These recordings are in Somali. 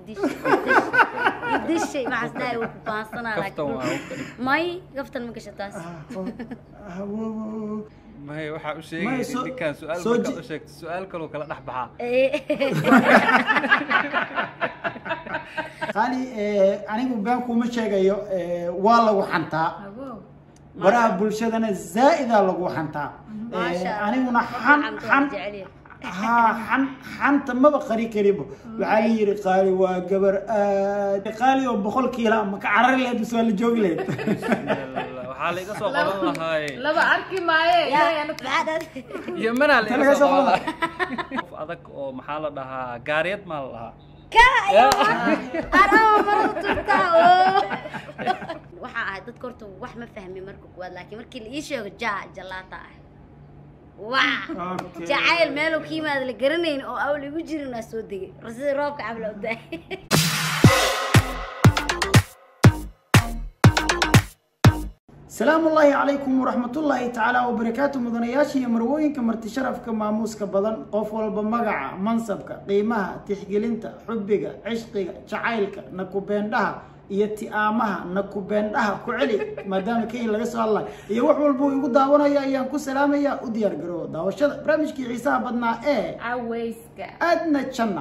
idishay idishay maxaas dhahay uu ku baansanaa kaftan waa laakiin u kali may kaftan ma gasha taas Ah, oh, ah, wo, wo, wo. mahay waxaa u Mahay, sheegay soo- ninkaan su-aal soo markaad ji- u sheegto su-aal kaloo kala dhex baxaa Eh, qaali eh, anigu been kuma sheegayo eh, waa lagu xantaa Awow. baraha bulshadana zaa'idaa lagu xantaa Eh, maasha Allah. aniguna Qofka xan xanta waa xan jecel yahay. haa xan xanta maba qari karibo waxaa la yidhi qaali waa gabar aad qaali oo boqol kiila ama ka carari lahayd mise waa la joogi lahayd Bismillah, waxaa la iga soo qaban lahaay laba arki maaye Yaa, ilaahay ana maxaa dhahday? iyo manaa la Tan iga laga soo soo qaban lahaa qof adag oo maxaa la dhahaa gaariyad maa la dhahaa Ka, ayaa Arama marada turtaa, oo. waxaa ahay dadka horta wax ma fahmi marka kuwaad laakiin markii la ii sheego ja jalaata ah waa Okay. jacayl meeluu ka yimaada la garanayn oo awl igu jirin waa soo degay sida roobka cabla u daay salaamu ullaahi calaykum waraxmatullaahi tacaala wabarakaatu mudanayaasha iyo marwooyinka marti sharafka maamuuska badan qof walba magaca mansabka qiimaha tixgelinta xubbiga cishqiga jacaylka nakubeendhaha iyo ti'aamaha nakubeendhaha ku celi maadaama kenya laga soo hadlayo iyo wax walba uu igu daawanayo ayaan ku salaamayaa u diyaar garoobo daawashada barnaamijkii xiisaha badnaa ee cawayska adna janna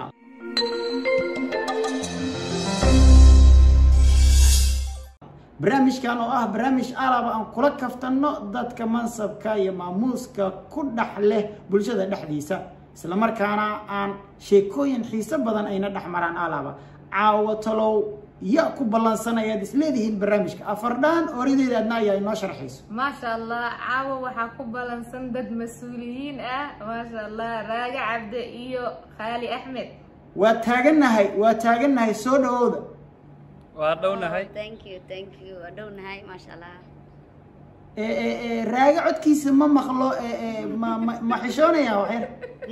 barnaamijkan oo ah barnaamij alaba aan kula kaftanno dadka mansabka iyo maamuuska ku dhex leh bulshada dhexdiisa islamarkaana aan sheekooyin xiiso badan ayna dhex maraan alaba caawo talow ya ku ballansanayaad isleedihiin barnaamijka afardhaan orideeda adna ayaa inoo sharxayso maasha allah caawa waxaa ku balansan dad mas-uuliyiin ah maasha allah raaga cabde iyo khaali axmed waa taagannahay waa taagannahay soo dhawooda waa dhownahay thank you thank you waa dhownahay maasha allah ee ee ee raaga codkiisa ma maqlo ee ee ma ma ma xishoonaya waxyar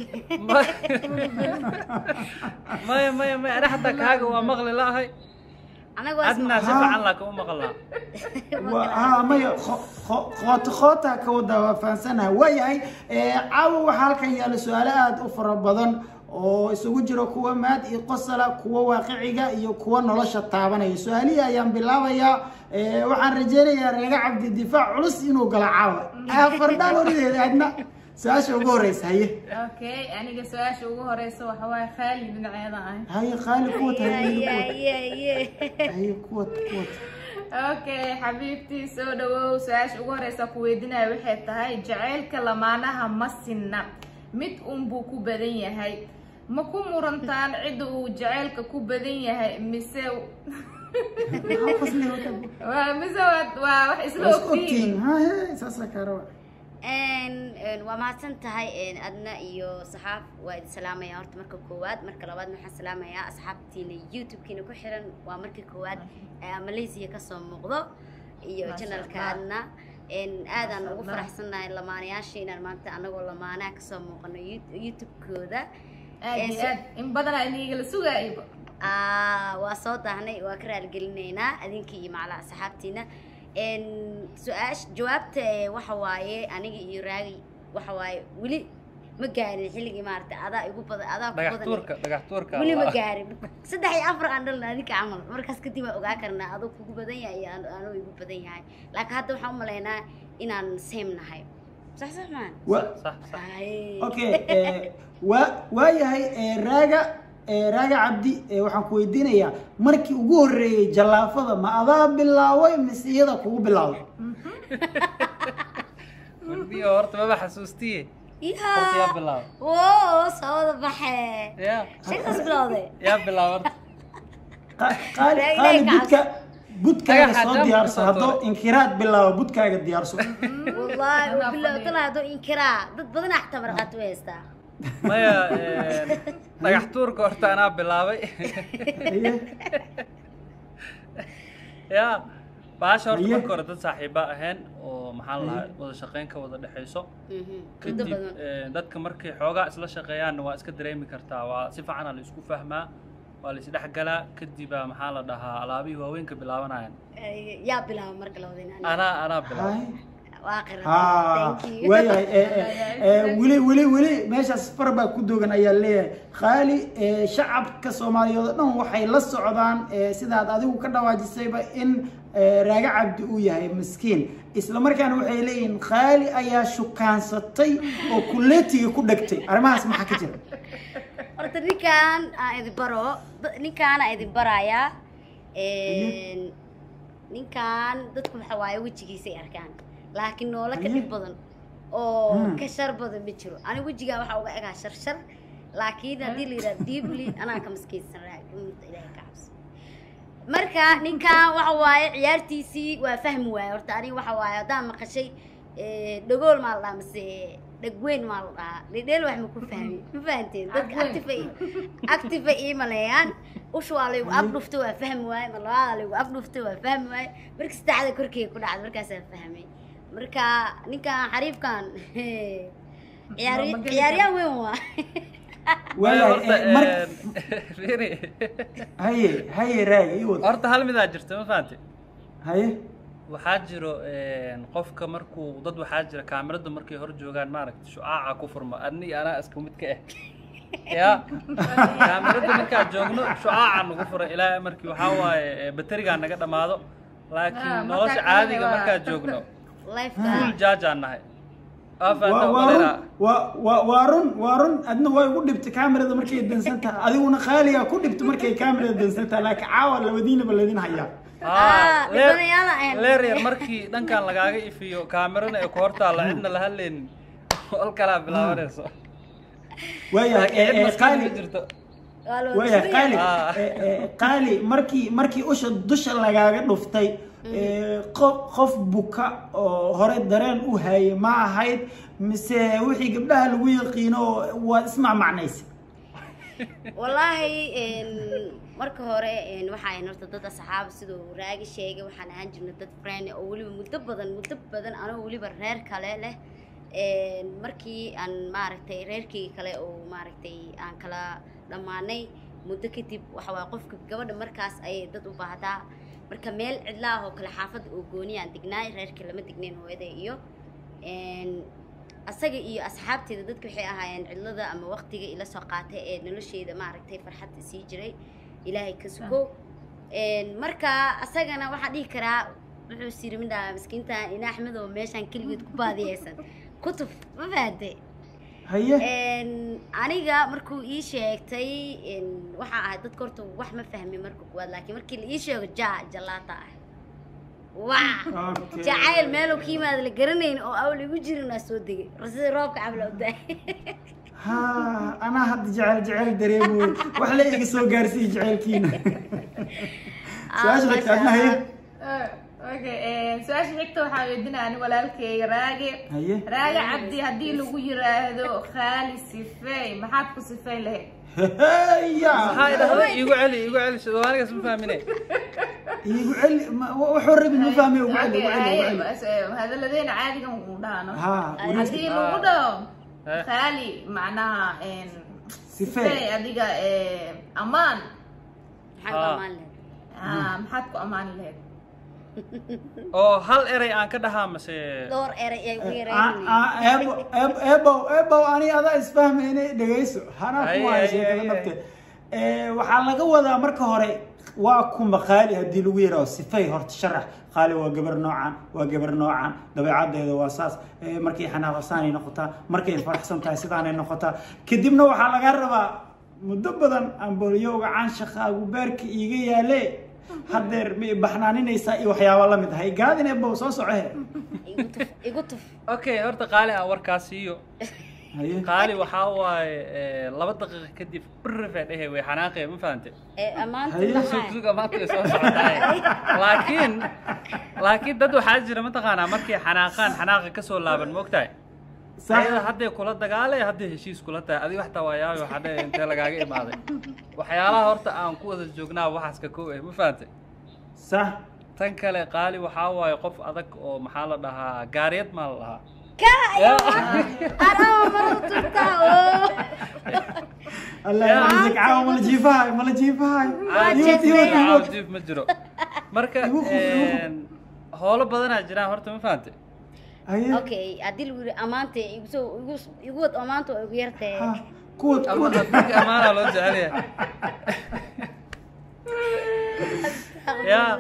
maya maya maya ana xataa kaaga waa maqli laahay anaga waa adna si Ha. fiican laa kama maqlaa Waa- haa maya kho- kho- khoota khoota ka wada waa fahansanaha waayahay ee, caawa waxaa halkan yaalla su-aalo aada u fara badan oo isugu jiro kuwa maad iyo qosala kuwa waaqiciga iyo kuwa nolosha taabanaya su-aalihii ayaan bilaabayaa ee, waxaan rajeynayaa reega cabdi difaac culus inuu galo caawa afardhaan orideeda adna su-aasha ugu horeysa haye okay aniga su-aasha ugu horeysa waxa waaye khaali dhinaceeda ah haye qaali kuwat haye Ye, kuwat ye, ye. haye kuwat kuwat okay xabiibtii soo dhawow su-aasha ugu horeysa ku weydiinaya waxay tahay jacaylka lamaanaha ma sinna mid unbuu ku badan yahay ma ku murantaan cidda uu jacaylka ku badan yahay mise maxaa qosli wata waa mise waa waa wax isla waa isku ogtihiin ogtihiin haye saasa kaarawa Een, een, waa mahadsan tahay een, adna iyo saxaaf waa idin salaamaya horta marka koowaad marka labaad waxaan salaamayaa asxaabtiina youtube-kiina ku xiran waa markii koowaad ee malaysia kasoo muuqdo iyo Masha channelka Allah. adna Een, aadaan Masha ugu Allah. faraxsannahay lamaanayaasha inaan maanta anagoo lamaanaha kasoo muuqano You- youtube-kooda aad Ee, iyo su- aad in badanaa inigala sugaayba Ah, waa soo daahnay waa ka raaligelinaynaa adinka iyo macala asxaabtiina Een, su-aasha jawaabta ee, waxa waaye aniga iyo raagi waxa waaye weli ma gaarin xilligii maaragtay adaa igu badan adaa ku dhagax badan tuurka dhagax tuurka weli ma Allah. gaarin saddex iyo afar aan dhalna adinka camal markaas kadib waan ogaa karnaa adoo kugu badan yahay iyo aan- anuu igu badan yahay laakiin hadda waxaan u malaynaa inaan same nahay sax sax maan wa sax sax Ay. okay eh, waa waayahay eh, raaga eh, raaga cabdi eh, waxaan ku weydiinayaa markii ugu horreeyey jallaafada ma adaa bilaaway mise iyada kugu bilaawday wardiyo horta maba xasuustiye horta yaa yaa bilaab woo soo wada baxee ya sheekaas bilowday yaa bilaab horta Qa- qaali Raaga qaali gaas. budka budkaaga Dhagaxa soo jam diyaarso kusoo haddoo tuuray. inkiraad bilaabo budkaaga diyaarso والله أنا وبالله أفضل. طلع هذو إنكرا ضد بدنا أحتمر قات ويستا maya een, dhagax tuurka horta anaa bilaabay Haye, ya baasha horta Haye. marka hore dad saaxiiba ahayn oo maxaa la lahaa wada shaqayn ka wada dhexayso كنت kadib بدنا een, dadka markay xoogaa isla shaqeeyaanna waa iska dareemi kartaa waa si fiicana la isku fahmaa waa la isdhexgalaa kadibaa maxaa la dhahaa alaabihii waaweynka bilaabanayaan يا بلا مرق لو دينا anaa anaa bilaabay haye. waa qira ha thank you waayahay ee, ee, ee, weli weli weli meeshaas far baa ku dogan ayaa leeyahay khaali ee, shacabka soomaaliyeed oo dhan waxay la socdaan ee, sidaad adigu ka dhawaajisayba in ee, raaga cabdi uu yahay miskiin isla markaana waxay leeyihiin khaali ayaa shukaansatay oo kuleetiga ku dhegtay arrimahaas maxaa ka jira horta ninkaan aan idin baro da- ninkaan aan idin barayaa Een, ninkaan dadku waxa waaye wejigiisay arkaan laakiin noola ka dhib badan oo Hmm. ka shar badan ma jiro ani wejigaa waxaa uga egaa shar shar laakiin haddii la yidhaha deeply anaa ka maskeysan raagmta ilaahay ka cabso marka ninkan waxa waaye ciyaartiisii waa fahmi waaye horta aniga waxa waaye haddaan maqashay eh, dhagool maa la dhahaa mise dhagweyn maa la dhahaa dhedheel wax ma ku fahmi ma fahanteen dadka Dhagweyn. active ay active ay ii maleeyaan usha waa laygu afdhufta waa fahmi waaye mar labaada laygu afdhufta waa fahmi waaye marka saddexda korkeyga ku dhacda markaasaa fahmay marka ninkan xariifkan ciyaari Ma geli ciyaaryahan weyn waa waayahay horta ee, mar fiiri haye haye raagi ii wad horta hal midaa jirta ma fahante haye waxaa jiro een, qofka markuu dad waxaa jira kaamirada markay hor joogaan maaragta shucaaca ku furma adni iyo anaa isku mid ka ah ya kaamirada markaa joogno shucaaca nagu fura ilaa markii waxaa waaye ee, baterigaa naga dhammaado Ah, laakiin markaa nolosha kalena caadiga waa- markaa joogno lifeka full jaajaan nahay waa waa fahantaa waa run umaleyna waa waa waa run waa run adna way ugu dhibtay kaamirada markay dansan tahay adiguna khaaliga ku dhibta markay kaamirada dansan tahay laakiin caawa labadiinaba laydin hayaa Ah, dhibanayaala ahayn. leer yar markii dhankan lagaaga ifiyo kaamirana ay ku hortaalla cidna la hadlaynin ol kalaa bilaabanayso waayahay laakiin cid ee, ee, maskaxda qaali ku jirto waa la waayahay wada qaali Ah. ee, ee, qaali markii markii usha dusha lagaaga dhuftay ee, qof qof buka oo hore dareen u hayay ma ahayd mise wixii gabdhaha lagu yaqiino waad ismacmacnaysa wallaahi een, marka hore een, waxaa ahayn horta dad asxaab siduu raagi sheegay waxaan ahaan jirnay dad friend oo weliba muddo badan muddo badan anoo weliba reer kale leh een, markii aan maaragtay reerkii kale oo maaragtay aan kala dhammaanay muddo kadib waxa waaye qofka gabadha markaas ayay dad u baahdaa marka meel cidla ah oo kale xaafadda oo gooni aan degnaay reerkii lama degnayn hooyada iyo een, asaga iyo asxaabteeda dadka waxay ahaayeen cidlada ama waqtiga ila soo qaatay ee nolosheeda maaragtay farxadda sii jiray ilaahay ka sugo Een, marka asagana waxaan dhihi karaa wuxuu siri midhaa miskiintan ina axmed oo meeshaan keligeed ku baadiyeysan kutub ma fahante haye Een, aniga markuu ii sheegtay een, waxaa ahayd dadka horta wax ma fahmi marka kuwaad laakiin markii la ii sheego ja jalaata ah waa Okay. jacayl meeluu ka yimaada la garanayn oo awl igu jirin waa soo degay sida roobka cabla u daay ha anaa hadda jecel jecel dareemoy wax la iga soo gaarsiiye jecelkiina su-aasha xigta adna haye Ah, okay eh, su-aasha xigta waxaa weydinaya ani walaalkeyga raage haye raage cabdi haddii lagu yiraahdo khaali sifeey maxaad ku sifeyn lahayd heya maxaa idhahda iigu celi iigu celi soomaaligaas ma fahmine igu celi ma- wuxuu rabin ma fahmay ugu celi ugu Okay, celi ugu haye, celi bas, eh, hadalladeena caadigan uu dhahno ha haddii Ah. lagu dhaho Eh. khaali macnaha een, Sifeey. sifeey adiga eh, ammaan maxaan ku Ah. ammaan lahayd Ah, maxaad ku ammaani lahayd oo hal erey aan ka dhahaa mase dhowr eray ay ugu Ah, yareen ah, eebo eebo eebow eebow ani adaa isfahmayne dhegayso hanaa Haye, ku haya haye, sheekada haye. nafte Eh, waxaa laga wadaa marka hore waa kuma qaali haddii lagu yaraho sifay horta sharax qaali waa gabar noocan waa gabar noocan dabeecadeeda waa saas Eh, markay xanaaqsaanay noqotaa markay faraxsan tahay sidaanay noqotaa kadibna waxaa laga rabaa muddo badan amboliyowga caanshaqaagu beerka iiga yaale hadeer ma i baxnaaninaysaa iyo waxyaaba la mid ahay gaadin eebow soo socohe igu tuf igu tuf okay horta qaali aan warkaas siiyo haye qaali waxaa waaye eh, laba daqiiqa kadib birrifee dhehe way xanaaqee ma fahante ee ammaanta Haye. maxaa sugsuga maanta way soo socotahay laakiin laakiin dad waxaa jira mataqaanaa markay xanaaqaan xanaaqa kasoo laaban moogtahay sax ayada hadday kula dagaalay hadday heshiis kula tahay adiga waxtaa waa yaabi waxaa dheh intee lagaaga imaaday waxyaalaha horta aan ku wada joognaa waxaas ka kow eh ma fahante sax tan kale qaali waxaa waaye qof adag oo maxaa la dhahaa gaariyad maa la dhahaa ka arama marada turtaa oo الله يا يعزك عاو مال جيفاي مال جيفاي Waa يوت jeestay. يوت يوت jiif ma jiro marka Igu quf, igu quf. een, howlo badanaa jiraan horta ma fahante haye okay haddii lagu yidhi amaanta igu soo igu igu wad amaanta waa igu yartee ha kuwad ama kuwad dadka amaana loo jecel yahay Ya.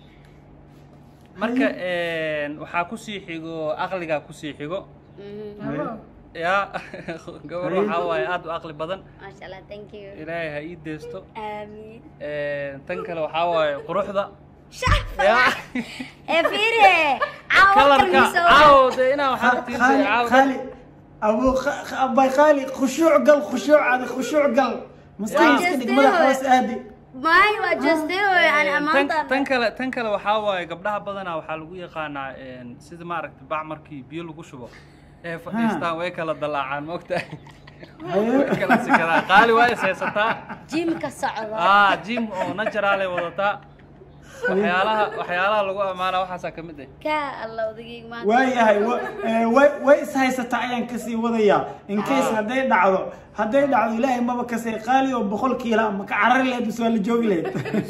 marka een, waxaa kusii xigo aqligaa kusii xigo Mhm. Abo. ya gabar waxaa waaye aad u aqli badan maasha allah thank you ilaahay ha ii deesto aamin Een, tan kale waxaa waaye quruxda shafa ya ee fiire caawa kalarka kalmiso caaw de inaa waxaa خالي tiinsay caaw خالي ابو خ- خ- اباي خالي خشوع قل خشوع هذا خشوع قل مسكين Just مسكين do مدح it. بس ادي maayo waa jeestay oo yani Een, tan amaanta tan kale tan kale waxaa waaye gabdhaha badanaa waxaa lagu yaqaanaa een, sida maaragtay bac markii biyo lagu shubo ee fadhiistaan way kala dalaacaan maogtahay way kala sikadaan qaali waa is haysataa jimka socda ah jim oo naturaalay wadataa waxyaalaha waxyaalaha lagu ammaana waxaasaa ka mid ah ka alla odagayga maanta waayahay wa- ee, way way is haysataa ayaan kasii wadayaa in case hadday dhacdo hadday dhacdo ilaahay maba kasay qaali oo boqol kiila ma ka carari lahayd mise waa la joogi lahayd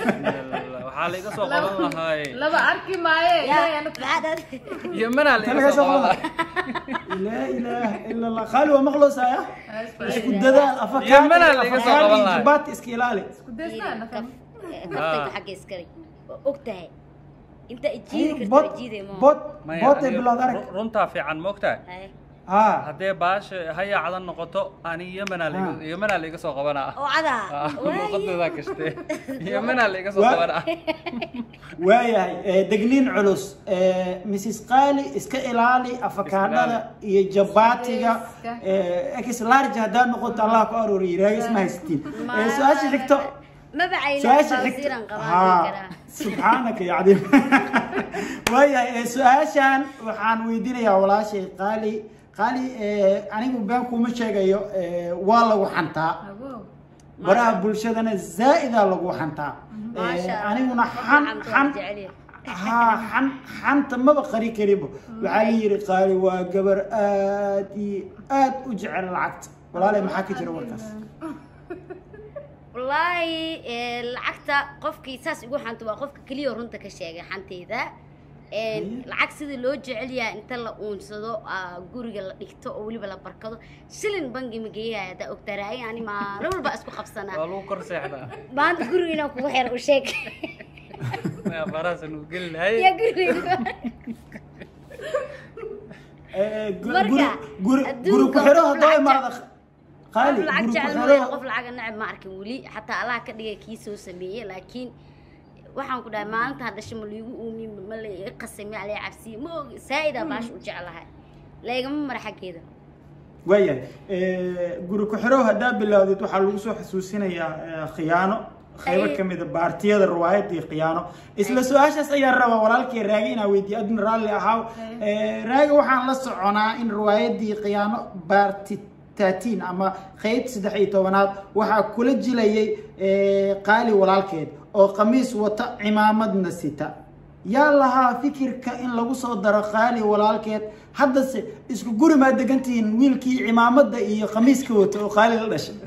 waxaa la iga soo qaban lahaay laba arki maaye ilaahay yaa anu- maxaa dhad yemanaa la Tan iga laga soo soo qaban qaban. lahaay laa ilaaha ila allah qaali waa maqloosaya isku dadaal Yemenaa la iga soo qaban afakaadhi lahayd. jibaati iska ilaali Ku daystaan nafan. kaftayga xagga iskale waa og tahay inta ijiidi karta bot ijiiday mo bot Maya, bootay aniga bilood arag ru- runtaa fiican moogtahay Haye. haa haddee baasha hayaacdan noqoto ani yemanaa la iga- yemanaa la iga soo qabanaa oo cadaa Ah, Waaye. luuqadoodaa gashtee yemanaa la iga soo Waa- qabanaa waayahay ee, degniin culus ee, mrs qaali iska ilaali afakaadhada iyo jabaatiga ee, ex large haddaa noqoto allah ku arooriyo raagi isma haysatiin Ee, su-aasha xigto mabacayna su-aasha xigto bawsiiran qabaan haa karaa subxaanaka ya cadiim waayahay ee, su-aashan waxaan weydiinayaa walaashay qaali qaali ee, anigu been kuma sheegayo ee, waa lagu xantaa Abo. baraha bulshadana zaa'idaa lagu xantaa Ee, maasha Allah. aniguna Qofka xan xanta waa xan jecel yahay. haa xan xanta maba qari karibo waxaa la yidhi qaali waa gabar aad iyo aad u jecel lacagta walaalay maxaa ka jira warkaas wallaahi ee, lacagta qofkii saas igu xanta waa qofka keliya oo runta ka sheegay xanteyda Een, Haye. lacag sida loo jecel yahay inta la uunsado aa, guriga la dhigto oo weliba la barkado shilin bangi ma geeyaya haddaa ogtaa raagi ani maalin walba isku qabsanaa waa lagu kor seexdaa maanta guriga inaan kugu xiro u sheeg Maya, farahaasa nugu geli lahay yaa guriga Ee, gu- Marka, guri guri guri adduunka ku xiro qof haddoo lacag imaada qof qaali lacag guri ku jecel xiro mooye qof lacaga neceb ma arkin weli xataa allah ka dhigay kii soo sameeyey laakiin waxaan ku dhahay maalinta hadhasho ma liigu uumiye ma la iga qasay ma la cabsiye ma og saa'idaa baasha u jeclahay laygama mara xaggeeda waayahay Ee, guri ku xiro haddaa bilowdid waxaa lagu soo xasuusinayaa ee, khiyaano qaybo Ay. ka mid a baartiyada riwaayadii khiyaano isla su-aashaas ayaan rabaa walaalkay raagi inaa weydiiyo adna raalli ahaaw Ee, raagi waxaan la soconaa in riwaayadii khiyaano baarti 13 ama qeyb saddex iyo tobanaad waxaa kula jilayay ee, qaali walaalkeed oo qamiis wata cimaamadna sita yaa lahaa fikirka in lagu soo daro qaali walaalkeed haddase isku guri maa degantihiin wiilkii cimaamada iyo qamiiska wata oo qaali la dhashay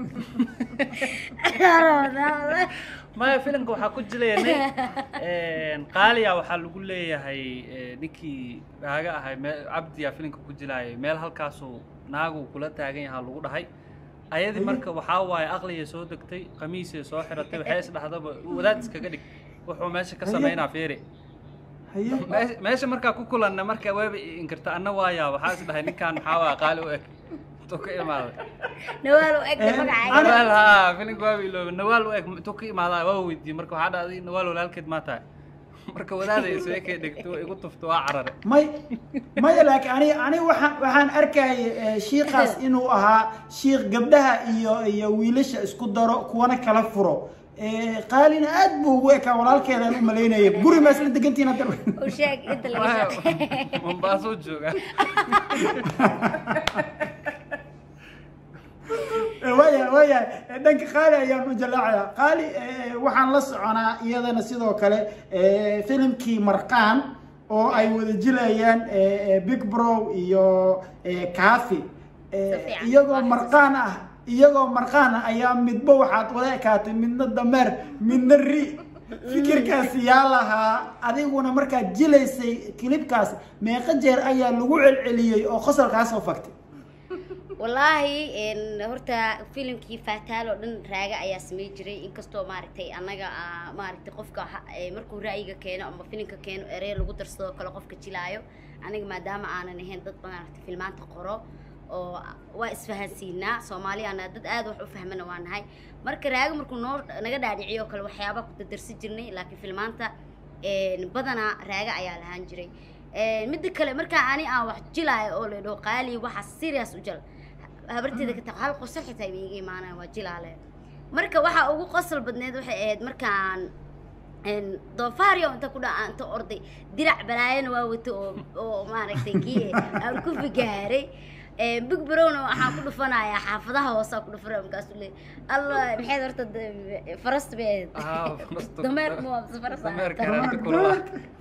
maya filimka waxaa ku jilaya nin qaaliya waxaa lagu leeyahay eh, ninkii naaga ahay mee cabdiya filimka ku jilaayay meel halkaasuu naagu kula taagan yahaa lagu dhahay ayadii marka waxaa waaye aqligay soo degtay qamiisay soo xiratay waxay isdhahdaba wadaad iskaga dhig wuxuu meesha ka Haye. samaynaa feeri haye meesha- meesha markaa ku kulanna marka waaba i inkirta anna waayaa waxaa is dhahay ninkaan maxaa waa qaali u eg intuu ka imaaday nawaal u egta Eh, magacayga Ana- nawaal haa filimka waaba ilooba nawaal u eg intuu ka imaadaa waa weydiiyey marka waxaa dhahday nawaal walaalkeed maa tahay marka wadaadaya soo ekay dhegto waa igu tufto waa carare may maya laakiin ani ani waxaan waxaan arkayay eh, shiikaas inuu ahaa shiik gabdhaha iyo iyo wiilasha isku daro kuwana kala furo Eh, qaalina aad buu ugu ekaa walaalkeedaan u malaynaya guri maa isla degantihiin hadda u sheeg inta laga shaqeeyo mombaasuu joogaa waaya waaya dhanka qaali ayaan u jalaacaya qaali eh, waxaan la soconaa iyadana sidoo kale eh, filimkii marqaan oo ay wada jilayaan eh, eh, big bro iyo eh, kaafi Eh, Si fiican. iyagoo Waa marqaan ah iyagoo marqaan ah ayaa midba waxaad wada ekaatay midna dameer midna ri fikirkaasi yaa lahaa adiguna markaad jilaysay kilibkaas meeqa jeer ayaa lagu celceliyey oo qosolkaa soo faktay wallaahi een, horta filimkii faataal oo dhan raaga ayaa samey jiray inkastoo maaragtay annaga aa, maaragtay qofka ha- ee, markuu ra'yiga keeno ama filimka keeno erey lagu darsadoo kale qofka jilaayo aniga maadaama aanan ahayn dad maaragtay filmaanta qoro oo waa isfahansiinaa soomaaliyaana dad aad wax u fahmana waa nahay marka raaga markuu noo naga dhaadhiciyo kale waxyaaba ku dardarsi jirnay laakiin filmaanta een, badanaa raaga ayaa lahaan jiray Een, midda kale markaa ani aan wax jilaayo oo la dhaho qaali waxa serious u jal habarteeda ka taq hal qosol xitaa iba iga imaanaya waa jilaale marka waxa ugu qosol badneed waxay ahayd markaan een, doofaaryo inta ku dhaca inta orday dirac balaayana waa wato oo oo maaragtay kii aan ku figaaray Een, big browna waxaan ku dhufanayaa xaafadaha hoosaa ku dhufanaya markaasuu leey alla maxayd horta de- farasta bay ahayd Ah, farastu- dameer ma waa faras dameerka raanta kulula.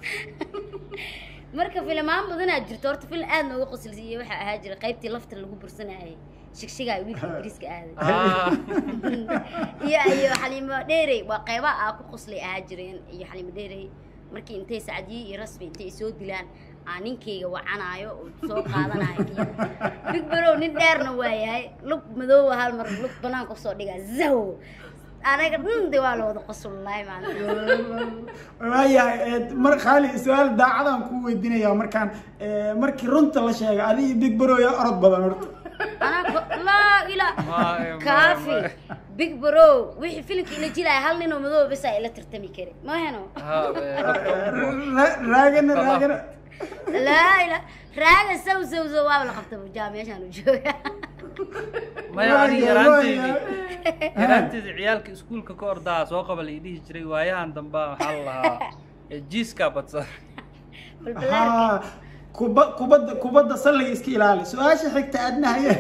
marka filimaan badanaa jirto horta filim aad nooga qosolsiiyey waxaa ahaa jira qaybtii lafta lagu bursanayay shigshigaa wiilka ingiriiska aaday Ah, iyo iyo xaliimo dheerey waa qaybaha aa ku qoslay ahaa jireen iyo xaliimo dheerey markii intay sacdiye iyo rasmi intay soo dilaan aa ninkayga wacanaayo oo soo qaadanayo kii big barow nin dheerna waa yahay lug madoowa hal mar lug banaanka usoo dhigaa zaw anaga dhan de waa la wada qosol wallaahi maalinta waayahay ee, mar khaali su-aal daacadaan ku weydiinayaa markaan ee, markii runta la sheega adiga big barooya orod badan horta anaa ko- laa ilaa Maayo, kaafi maayo. big bro wixii filimka ila jilaya hal ninoo madooba besa ila tartami kari maheno ah, eh, lafta ugu- Ra- raagana Balla. raagana laa ila raaga saw saw saw waaba la qabta bujaa meeshaan u jooga maya ani Waayahay, yaraanteydii waayahay. yaraanteedii ciyaalka iskuulka ka ordaa soo qaba la dhihi jiray waayahan dambe waxaa la lahaa eh, jiiskaa badsan balbalaarka haa kuba kubadda kubadda salliga iska ilaali su-aasha xigta aadna haye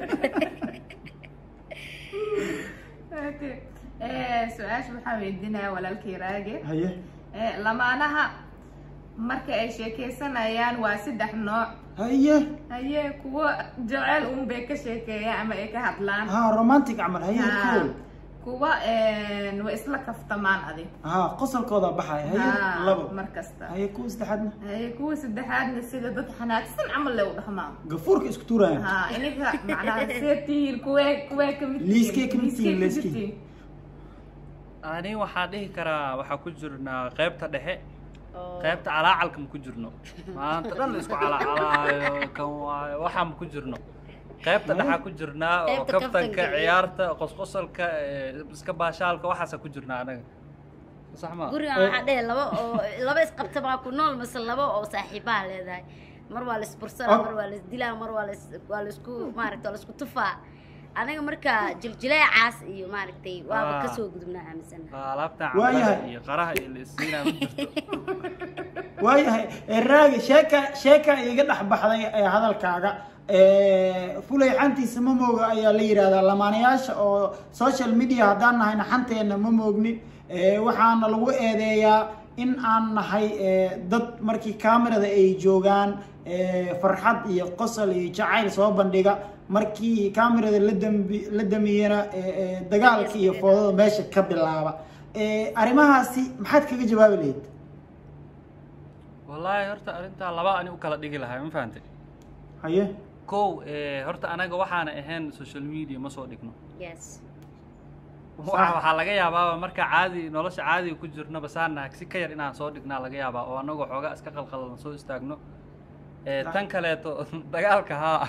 Okay. Eh, su-aasha waxaa weydiinaya walaalkii raage haye Eh, lamaanaha marka ay sheekeysanayaan waa saddex nooc haye haye kuwo jecel un bay ka sheekeeyaan ama ay ka hadlaan haa romantic camal haye Ha, cool kuwa eh, way isla kaftamaan adig haa qosolkooda baxaya haye Ha, labo mar kasta haye kuwa saddexaadna haye kuwa saddexaadna sida dad xanaagsan camal le u dhaqmaan gafuurka isku tuurayaan ha ininka macnaha see tihiin kuwee kuwee kamid tihiin? Liiskee kamid tihiin, Liiskee liiskee. tihiin? ani waxaa dhihi karaa waxaa ku jirnaa qaybta dhexe oo qaybta calaacalka ma ku jirno maanta dhan la isku calaacalaayo kan waayo waxaa ma ku jirno qaybta dhexaa ku jirnaa oo Qaybta kaftanka kaftanka iyo- ciyaarta qosqosalka eh, iska baashaalka waxaasaa ku jirnaa anaga sax ma gurigan waxaa dhehe laba oo laba isqabta baa ku nool mase laba oo saaxiibaha leedahay mar waa la isbursana Oh. mar waa la isdilaa mar waa la is- waa la isku maaragta waa la isku tufaa anaga marka jiljileecaas iyo maaragtay waaba Ah. kasoo gudubnaa aaminsana Waa alaabtan Waayahay. cambaha iyo qaraha iyo la isiinaa ma jirto waayahay ee, raagi sheeka sheeka iga dhex baxday ee hadalkaaga ee, fulay xantiisa ma mooga ayaa la yidhahdaa lamaanayaasha oo social media haddaan nahayna xanteena ma moognin ee, waxaana lagu eedeeyaa in aan nahay ee, dad markii kamerada ay joogaan ee, farxad iyo qosol iyo jacayl soo bandhiga markii kamerada la dambi la damiyena ee, ee, dagaalka iyo foodada meesha ka bilaaba Ee, arrimahaasi maxaad kaga jawaabi lahayd wallaahi horta arrintaa laba ani u kala dhigi lahay ma fahantay haye kow eh, horta anaga waxaana ahayn social media ma soo dhigno yes Waxa- waxaa laga yaabaa marka caadi nolosha caadiga ku jirno basaanaha si ka yar inaan soo dhignaa laga yaabaa oo anagoo xoogaa iska qalqalan soo istaagno Eh, tan kaleeto dagaalka haa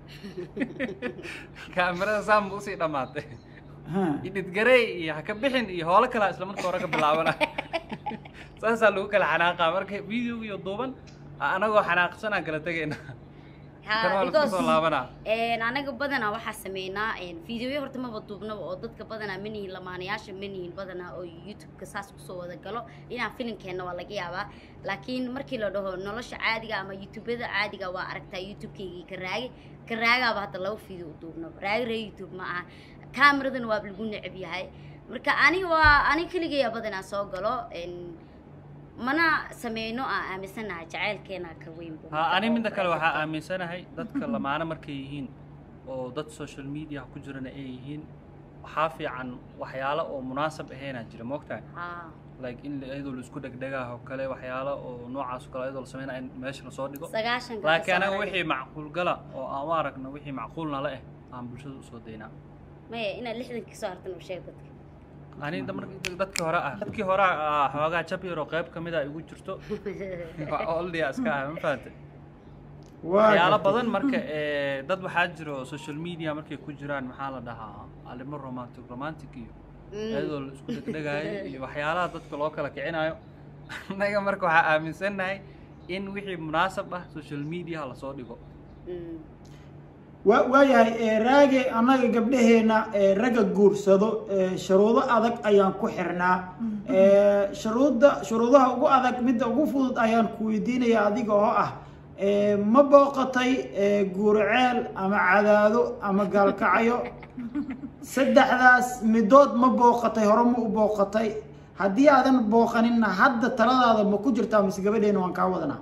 kaamirada saan bu usii dhammaatay Ha. idhidgarey iyo ha ka bixin iyo hoolo kalaa isla marka hore ka bilaabana saasaa lagu kala xanaaqaa marka videoga iyo duuban a- anagoo xanaaqsanaan kala tegayna kan waa laisku soo laabanaa Een, anaga badanaa waxaa sameynaa videoyo horta maba duubnaba oo dadka badanaa ma nihin lamaanayaasha ma nihin badanaa oo youtube-ka saas kusoo wada galo inaan filimkeenna waa laga yaabaa laakiin markii la dhaho nolosha caadiga ama youtubada caadiga waa aragtaa youtube-kaygii ka raagi ka raagaaba hadda laba video u duubnaba raagi ree youtube ma aha cameradan waa lagu neceb yahay marka aniga waa aniga keligaya badanaa soo galo een, mana sameyno aan aaminsanahay jacaylkeena ka weyn bu ha ani midda kale waxaa aaminsanahay dadka lamaano markay yihiin oo dad social media ku jirana ay yihiin waxaa fiican waxyaalo oo munaasab ahaynaa jira moogtahay haa like in la- iyadoo la isku dhegdhegaah oo kale waxyaalo oo noocaas oo kale iyadoo la sameynaya in meesha lasoo dhigo sagaashanka laakiin anaga kasoo haray. wixii macquul gala oo aan u aragno wixii macquulna la eh aan bulshada usoo daynaa maya inaad lixdanka kasoo hartan u sheeg dadka ani da- marka dadkii hore ah dadkii hore ah xoogaa jab yar oo qayb ka mid a igu jirto oldia iska ah ma fahante waa waxyaalo gartay. badan marka ee, dad waxaa jiro social media markay ku jiraan maxaa la dhahaa arrimo romantic romantic iyo iyadoo la isku dhegdhegaayo iyo waxyaalaha dadka loo kala kicinayo annaga marka waxaa aaminsannahay in wixii munaasab ah social media lasoo dhigo Mm. waa waayahay ee, raage annaga gabdhaheena ee, ragga guursado ee, shuruudo adag ayaan ku xirnaa Ee, shuruudda shuruudaha ugu adag midda ugu fudud ayaan ku weydiinaya adiga oo ah ee, ma booqatay ee, guurceel ama cadaado ama gaalkacyo saddexdaas midood ma booqatay hore ma u booqatay haddii aadan booqaninna hadda taladaada ma ku jirtaa mise gabadheena waan kaa wadanaa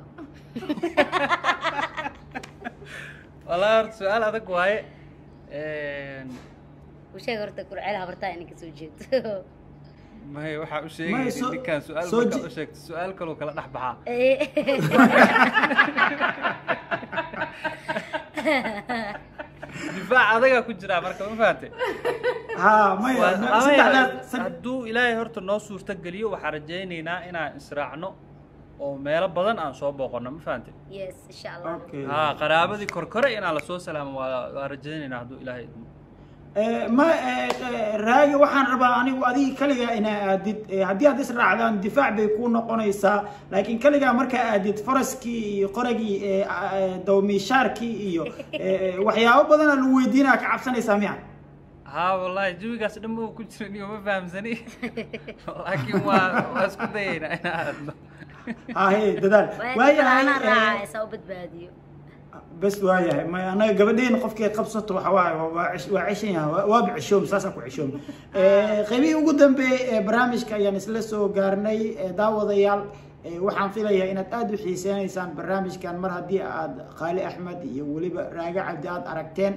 wallaahi horta su-aal adag waaye Een, u sheeg horta kurceel habartaa inay kasoo jeedo may waxaa u May, sheegay soo- ninkaan su-aal soo markaa ji- u sheegto su-aal kaloo kala dhex baxaa difaac adagaa ku jiraa marka ma fahante haa maya Waa- ma- ama saddexdaas sad- hadduu ilaahay horta noo suurto geliyo waxaan rajaynaynaa inaan israacno oo meelo badan aan soo booqano ma fahante yes insha allah Okay. haa qaraabadii korkore inaan lasoo salaamo waa waa rajaynaynaa hadduu ilaahay idmo Ee, ma ee, ee, raagi waxaan rabaa anigu adiga kaligaa inaa aadid Ee, haddii aad israacdaan difaac bay kuu noqonaysaa laakiin kaligaa markaa aadid faraskii iyo qoragii ee, ee, dawmiishaarkii iyo ee, ee, waxyaabo badanaa lagu weydiinaa ka cabsanaysaa miya haa wallaahi jawigaas dhan ma ku jira niyo ma fahamsani laakiin waa waa isku dayaynaa inaan aadno hahe dadaal waayahay anaa waayahay ee, raacaysa u badbaadiyo bes waayahay ma anaga gabadheena qofkii qabsato waxa waaye waa- waa cish- waa cishan yahay waa- waaba cishoom saasaan ku cishoom Ee, qaybihii ugu dambeeyey ee barnaamijka ayaan isla soo gaarnay ee, daawadayaal ee, waxaan filayaa inaad aada u xiiseynaysaan barnaamijkan mar haddii aad qaali axmed iyo weliba raage cabdi aad aragteen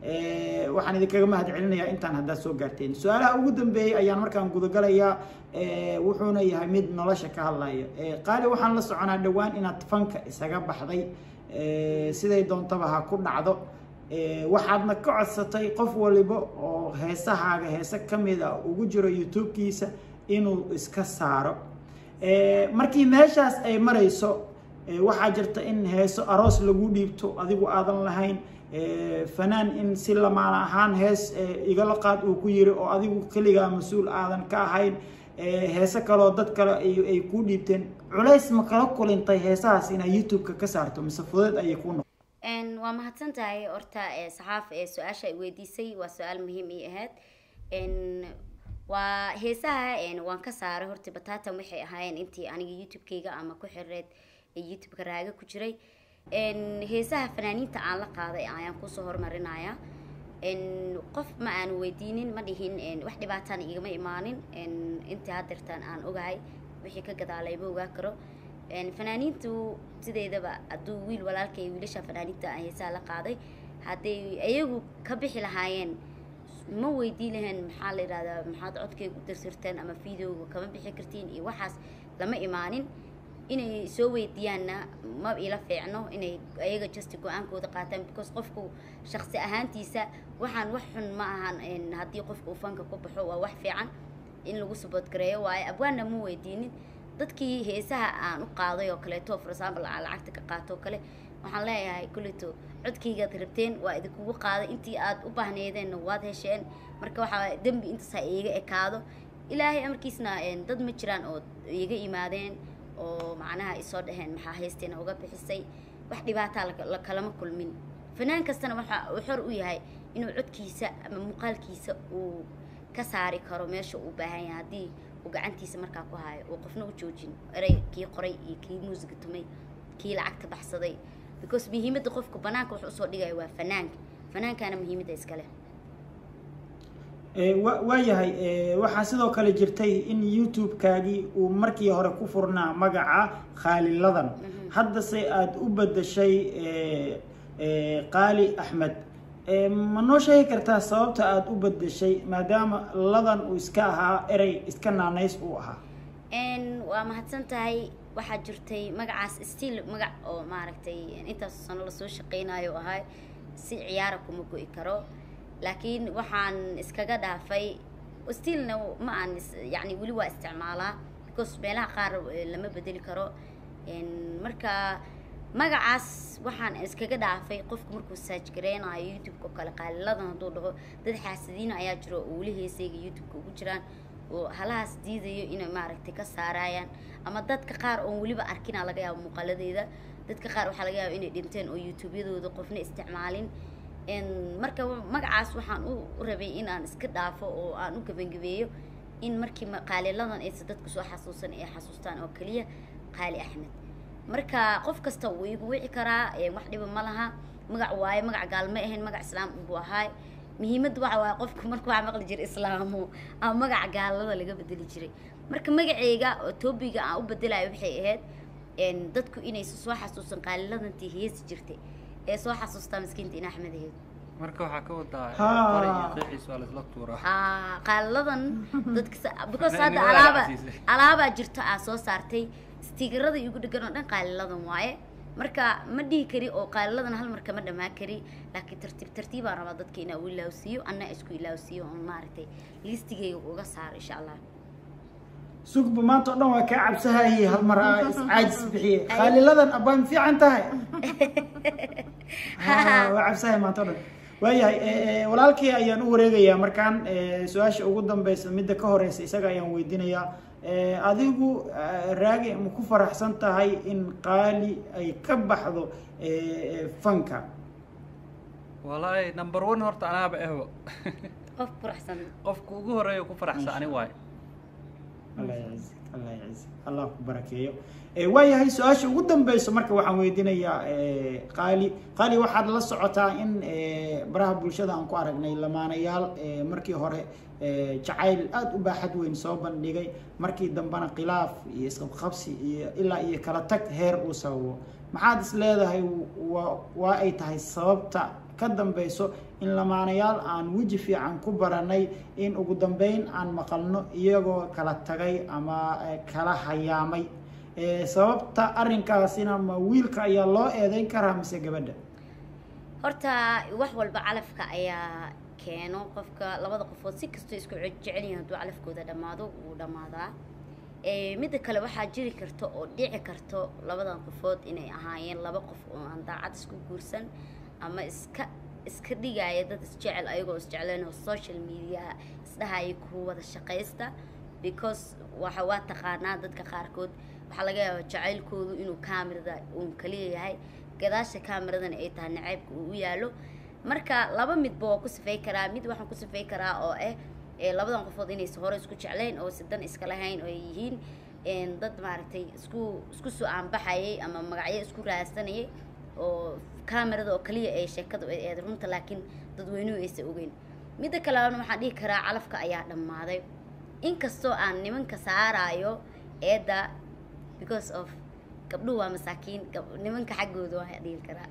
Ee, waxaan idinkaga mahad celinayaa intaan haddaad soo gaarteen su-aalaha ugu dambeeyey ayaan markaan gudagalayaa ee, wuxuuna yahay mid nolosha ka hadlaya Ee, qaali waxaan la soconaa dhowaan inaad fanka isaga baxday Ee, siday doontaba ha ku dhacdo Ee, waxaadna ka codsatay qof waliba oo heesahaaga heese ka mid a ugu jiro youtube-kiisa inuu iska saaro Ee, markii meeshaas ay marayso ee, waxaa jirta in heeso aroos lagu dhiibto adigu aadan lahayn Ee, fanaan in si lamaan ahaan hees ee, igala qaad uu ku yiri oo adigu keligaa mas-uul aadan ka ahayn Ee, heese kaleoo dad kale ay ay kuu dhiibteen culays ma kala kulintay heesahaas inaad youtube-ka ka saarto mise fudeed ayay kuu noqon Een, waa mahadsan tahay horta ee, saxaaf ee su-aasha ay weydiisay waa su-aal muhiim ii ahayd Een, waa heesaha een, waan ka saaray horta batatan waxay ahaayeen intii aniga youtube-kayga ama ku xireed ee youtube-ka raaga ku jiray Een, heesaha fanaaniinta aan la qaaday ayaan kusoo hormarinayaa Een, qof ma aan weydiinin ma dhihin een, wax dhibaatana igama imaanin Een, intii haddeertaan aan ogahay wixii ka gadaalay ma ogaa karo Een, fanaaniintu sideedaba hadduu wiil walaalkay wiilasha fanaaniinta aan heesaha la qaaday hadday iyagu ka bixi lahaayeen ma weydiin lahayn maxaa la yidhahdaa maxaad codkayga u dirsirteen ama videoga kama bixi kartiin iyo waxaas lama imaanin inay soo weydiiyaanna ma ila fiicno inay ayaga just go-aankooda qaataan because qofku shaqsi ahaantiisa waxaan wax xun ma ahan een, haddii qofka uu fanka ku baxo waa wax fiican in lagu support gareeyo waayo abwaanna ma weydiinin dadkii heesaha aan u qaaday oo kaleeto for example aan lacagta ka qaato oo kale waxaan leeyahay kulleto codkaygaad rabteen waa idinkugu qaaday intii aad u baahneedeenna waad hesheen marka waxaa dembi intaas ha iiga ekaado ilaahay amarkiisna een, dad ma jiraan oo iiga imaadeen oo macnaha isoo dhaheen maxaa haysteena uga bixisay wax dhibaataa laka- la kalama kulmin fanaan kastana waxa uu xor u yahay inuu codkiisa ama muuqaalkiisa uu ka saari karo meesha uu u baahan yahay haddii uu gacantiisa markaa ku hayo uu qofna u joojin erey kii qoray iyo kii muusiga tumay kii lacagta baxsaday because muhiimadda qofka banaanka wax usoo dhigaya waa fanaanka fanaankaana muhiimadda iskale Ee, wa- waayahay ee, waxaa sidoo kale jirtay in youtube-kaagii uu markii hore ku furnaa magaca khaaliladan haddase aada u bedeshay ee, ee, qaali axmed Ee, ma noo sheegi kartaa sababta aada u bedeshay maadaama ladan uu iska ahaa erey iska naanays uu ahaa n waa mahadsan tahay waxaa jirtay magacaas stiil magac oo maaragtay intaas sano lasoo shaqeynayo ahay si ciyaara kuma go'i karo laakiin waxaan iskaga dhaafay stiilna ma aan is- yacni weli waa isticmaalaa because meelaha qaar eh, lama bedeli karo n marka magacaas waxaan iskaga dhaafay qofku markuu saaj gareynayo youtube-ka oo kale qaaliladan hadduu dhaho dad xaasadiina ayaa jiro oo weli heesayga youtube-ka ugu jiraan oo halahaas diidayo inay maaragtay ka saarayaan ama dadka qaar oon weliba arkinaa laga yaabo muuqaaladeeda dadka qaar waxaa laga yaaba inay dhinteen oo youtube-yadooda qofna isticmaalin n marka magacaas waxaan u u rabay in aan iska dhaafo oo aan u gebangabeeyo in markii ma- qaaliladan aysa dadku soo xasuusan ay xasuustaan oo keliya qaali axmed marka qof kasta wuu igu wici karaa ee wax dhiba ma laha magac waaye magac gaal ma ahayn magac islaam buu ahaay muhiimadda waxa waaye qofku marka waxaa maqli jiray islaamo ama magaca gaalada laga bedeli jiray marka magaceyga oo toobiga aan u bedelayo waxay ahayd n dadku inaysa soo xasuusan qaaliladantii heesi jirtay ee soo xasuustaa miskiinta in axmed ahayd marka waxaa ka wadaa Haa. qori iyo qiixiis waa laisla tuuraa haa qaaliladan dadka sa- because Nin- hadda nin waa alaaba lacagtiisa. alaabaa jirto aa soo saartay stiikarada igu dhegan oo dhan qaaliladan waaye marka ma dhihi kari oo qaaliladan hal mar kama dhamaan kari laakiin tartiib tartiibaan rabaa dadka inaa u ilaawsiiyo anna isku ilaawsiiyo oon maaragtay listigayga uga saaro insha allah sugba maanta oo dhan waa kaa cabsahayay hal mar aa iscaajis bixiye khaaliladan abbaan fiican tahay Ha, waa cabsahay maanta o dhan waayahay e, e, walaalkii ayaan u wareegayaa markaan e, su-aasha ugu dambeysa midda ka horeysa isaga ayaan weydiinayaa E, adigu e, raagi ma ku faraxsan tahay in qaali ay ka baxdo e, e, fanka walaahi number one horta anaaba ehbo qof furaxsan qofka ugu horeeya ku faraxsan ani waayo allah yaciz allah yaciz allah ku barakeeyo Eh, waayahay su-aasha ugu dambeyso marka waxaan weydiinayaa eh, qaali qaali waxaad la socotaa in eh, baraha bulshada aan ku aragnay lamaanayaal eh, markii hore eh, jacayl aada u baaxad weyn soo bandhigay markii dambena khilaaf iyo isqabqabsi iyo ilaa iyo kala tag heer uu sababo maxaad is leedahay waa waa ay tahay sababta ka dambeyso in lamaanayaal aan weji fiican ku baranay in ugu dambeyn aan maqalno iyagoo kala tagay ama eh, kala hayaamay Eh, sababta arrinkaasina ma wiilka ayaa loo eedeyn karaa mise gabadha horta wax walba calafka ayaa keeno qofka labada qofood si kastoo isku ce- jecel yihiin hadduu calafkooda dhammaado wuu dhammaadaa Eh, midda kale waxaa jiri karta oo dhici karto labadan qofood inay ahaayeen laba qof oo aan daacad isku guursan ama iska iska dhigaya dad isjecel ayagoo isjecleen oo social media isdhahaya ku wada shaqaysta because waxa waa taqaanaa dadka qaarkood waxaa laga yaabaa jacaylkoodu inuu kaamirada uun kaliya yahay gadaasha kaamiradana ay tahay nacaybka uu u yaalo marka laba midba waa ku sifay karaa mid waxaan ku sifay karaa oo ah ee labadan qofood inaysa hore isku jeclayn oo sidan iska lahayn oo ay yihiin een, dad maaragtay isku isku soo aanbaxayay ama magacyo isku raadsanayay oo kaamirada oo kaliya ay sheekadu ay eed runta laakiin dadweynuhu aysa ogeyn midda kaleana waxaan dhihi karaa calafka ayaa dhammaaday inkastoo aan nimanka saaraayo eedda because of gabdhuhu waa masaakiin gab- nimanka xaggooda waa dhihi karaa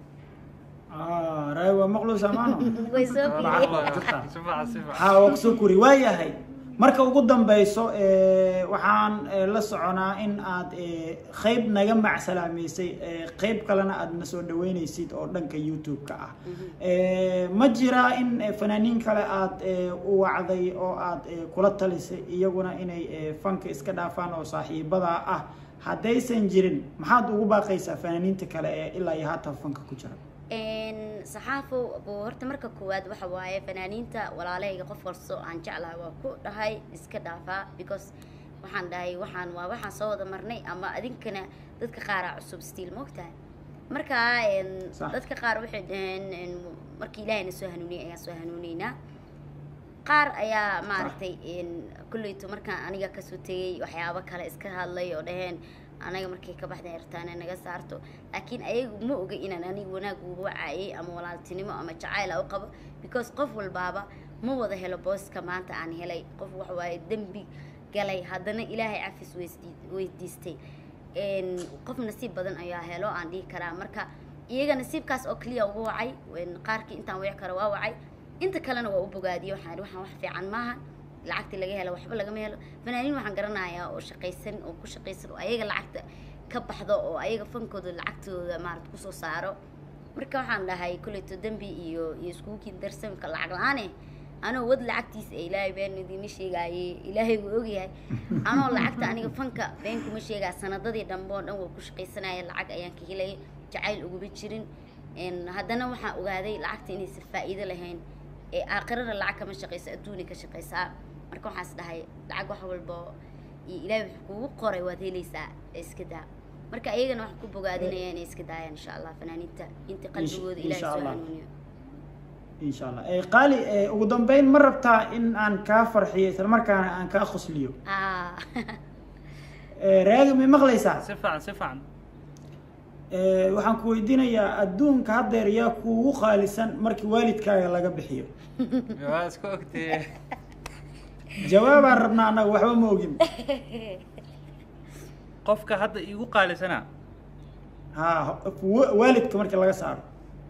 Ah, raay waa maqluus amaano way soo Lacag waa fiiriyeen jirtaa. si fiican si fiican haa waa kusoo kuri waayahay marka ugu dambeyso eh, waxaan eh, la soconaa in aad eh, qeyb naga macsalaameysay eh, qeyb kalena aad na soo dhaweyneysid oo dhanka youtube-ka ah Eh, ma jiraa in eh, fanaaniin kale aad eh, u wacday oo aad eh, kula talisay iyaguna inay eh, fanka iska dhaafaan oo saaxiibada ah haddaysan jirin maxaad ugu baaqaysaa fanaaniinta kale ee ilaa iyo haatan fanka ku jira Een, saxaafo buu horta marka koowaad waxa waaye fanaaniinta walaalahayga qof walso aan jeclahay waa ku dhahay iska dhaafaa because waxaan dhahay waxaan waa waxaan soo wada marnay ama adinkana dadka qaaraa cusub stiil moogtahay marka een, Sax. dadka qaar waxay dhaheen een, markii ilaahayna soo hanuuniyay ayaan soo hanuuneynaa qaar ayaa maaragtay een, kolleyto markaan aniga kasoo tegay waxyaabo kale iska hadlay oo dhaheen anaga markay ka baxdeen ertaana naga saarto laakiin ayagu ma oga inaan aniga wanaag uga wacayay ama walaaltinimo ama jacayl u qabo because qof walbaaba ma wada helo booska maanta aan helay qof waxa waaye dembi galay haddana ilaahay cafis weysdii- weydiistay Een, qof nasiib badan ayaa helo aan dhihi karaa marka iyaga nasiibkaas oo keliya uga wacay een, qaarkii intaan wici karo waa wacay inta kalena waa u bogaadiyey waxaan ihi waxaan wax fiican maaha lacagtii laga helo waxba lagama helo fanaaniin waxaan garanayaa oo shaqaysan oo ku shaqaysan oo ayaga lacagta ka baxdo oo ayaga fankooda lacagtooda maarata kusoo saaro marka waxaan dhahay kolleyto dembi iyo iyo iskuukii darsamka lacag la-aane anoo wad lacagtiisa ee ilaahay been idiima sheegaaye ilaahay wuu ogyahay anoo lacagta aniga fanka been kuma sheegaa sanadadii dhambe oo dhan waa ku shaqaysanaya lacag ayaan ka helaya jacayl uguma jirin een, haddana waxaan ogaaday lacagta inaysan faa'iido lahayn ee aakhirada lacag kama shaqaysa adduuni ka shaqaysaa marka waxaas dhahay lacag wax walba iyo ilaahay wuxuu kugu qoray waad helaysaa ee iska daa marka iyagana waxaan ku bogaadinaya inay iska daayaan insha allah fanaaniinta inta qalbigooda ilaahay insha soo Allah. hanuuniyo insha allah Eh, qaali eh, ugu dambeyn ma rabtaa in aan kaa farxiyo islamarkaana aan kaa khusliyo ah Eh, raagi may maqlaysaa si fiican si fiican Eh, waxaan ku weydiinayaa adduunka haddeer yaa kuugu qaalisan markii waalidkaaga laga bixiyo waa iska ogtee jawaabaan rabnaa annaga waxba ma ogin qofka hadda iigu qaalisana ha wa- waalidka markii laga saaro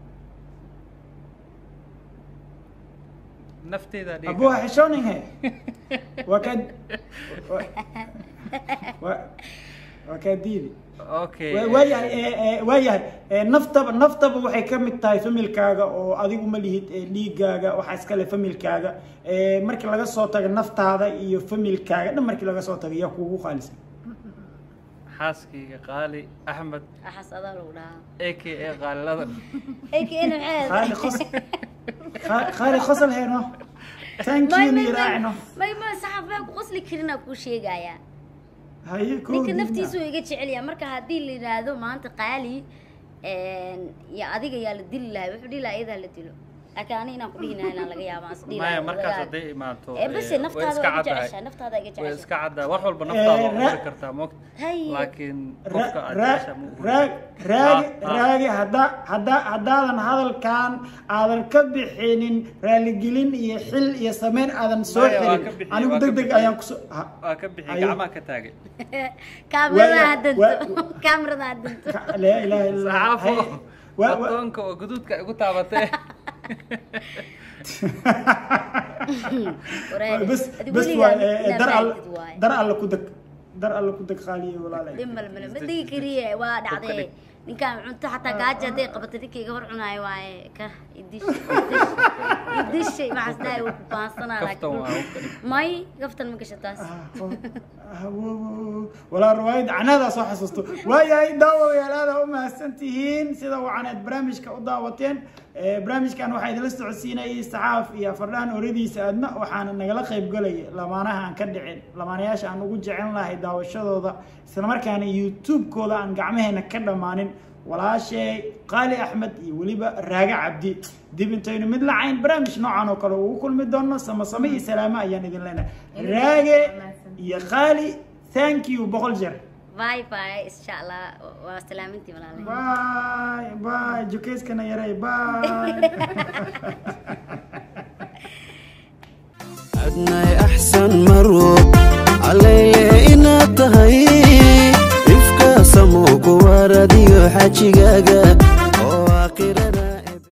nafteeda dhiga abuha xishooninhe waa kaa waa- waa waa kaa diidi okay Wa- waayahay eh, eh, waayahay eh, naftaba naftaba waxay ka mid tahay familkaaga oo adigu ma lihid eh, dhiigaaga waxaa iskale familkaaga Eh, markii laga soo tago naftaada iyo familkaaga dhan markii laga soo tago yaa kuugu qaalisan xaaskayga qaali axmed waxaas adaa lagu dhahaa a k a qaaliladan AKN qaali maxay qos Qa- qaali qosol heeno thank you ni raacino may may saxaafaa ku qosli karinaa kuu sheegayaa haye koo ninka diina. naftiisu iga jecelyaa marka haddii la yidhaahdo maanta qaali iyo adiga yaa la dili lahay wuxuu dhihi lahaa iyadaa la dilo laakiin ani inaan ku dhihi lahaa inaan laga yaabo aan is dhihi maya lahaa markaas wadagaa. hadday imaato ee base eh, way naftaada iska waa iga caddahay jeceshaa naftaada iga way jeceshaa iska caddahay wax walba naftaada waa ra- uri kartaa moogta hay laakiin Ra- qofka aad ra- jeceshaa ma uri raag raagi Ah, ah. raagi hadda hadda haddaadan hadalkan aadan ka bixinin raaligelin iyo xil iyo sameyn aadan soo Maya, waa xirin ka bixiyey, anigu waa ka deg deg bixiyey. ayaan kusoo ha- waa ka bixi Ayo. gacmaha ka taagay kaamirada Waa- haddanto waa- kaamirada haddanto ka- laa ilaaha illa Allah. saxaafo Hay- wa- wa- adoonka oo guduudka igu taabatee wareer bes adigu bes weligaa waa eh, inaa dar all baagtid waaye dar alla ku deg dar alla ku deg qaaliyo walaalay dhimal male ma degi kariye waa dhacdee dhig. ninkaan cunto xataa gaaja hadday qabato ninka iga hor cunaayo waaye ka idish idishay maxaas dhahay wuu ku baansanaa kaftan waa laakiin hubka dhig may gaftan ma gasha taas walaa riwaayad canadaa soo xasuusto waayahay daawayaal aada u mahadsan tihiin sida wacaneed barnaamijka u daawateen Eh, barnaamijkan waxaa idinla socodsiinayay saxaaf iyo fardhaan oradiisa aadna waxaana nagala qayb galaya lamaanaha aan ka dhicin lamaanayaasha aan ugu jecel lahay daawashadooda islamarkaana youtube-kooda aan gacmaheena ka dhammaanin walaashay qaali axmed iyo weliba raage cabdi dib intaynu mid lacayn barnaamij noocan oo kale ugu kulmi doono samasame iyo salaamo ayaan idin leenahay raage iyo qaali thank you boqol jeer bye bye insha allah waa salaamintii walaalahay باي باي جوكيسكنا يا ري باي adnay axsan marwo calayle inaad tahay ifka samo kuwaradiyo xajigaaga